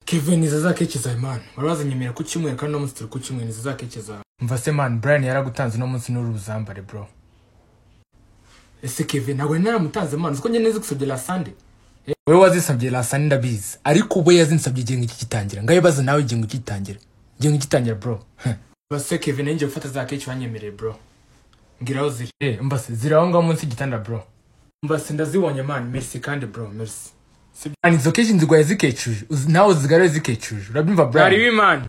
kevin nizeza keke zawe mani wari wazanye mera ku cyumweru kandi uno munsi turi ku cyumweru nizeza keke zawe mva se mani brian yaragutanze uno munsi n'uri buzambare bro ese kevin ntabwo yari naramutanze mani uzi ko njye neza gusabye la sande wowe wazisabye la sande ndabizi ariko ubwo yazinsabye igihe ngiki gitangira ngaho ibaze nawe igihe ngiki gitangira igihe ngiki gitangira bro base kevin ngiye gufata za keke wanyemereye bro ngira aho ziri eh mbase ziri aho ngaho munsi y'igitanda bro mbase ndazibonye mani merci kandi bro merci Sibyo. Ani izo keke nzigwaye zikecuje uzi- nawe uzigarure zikecuje urabyumva bro Bari bimana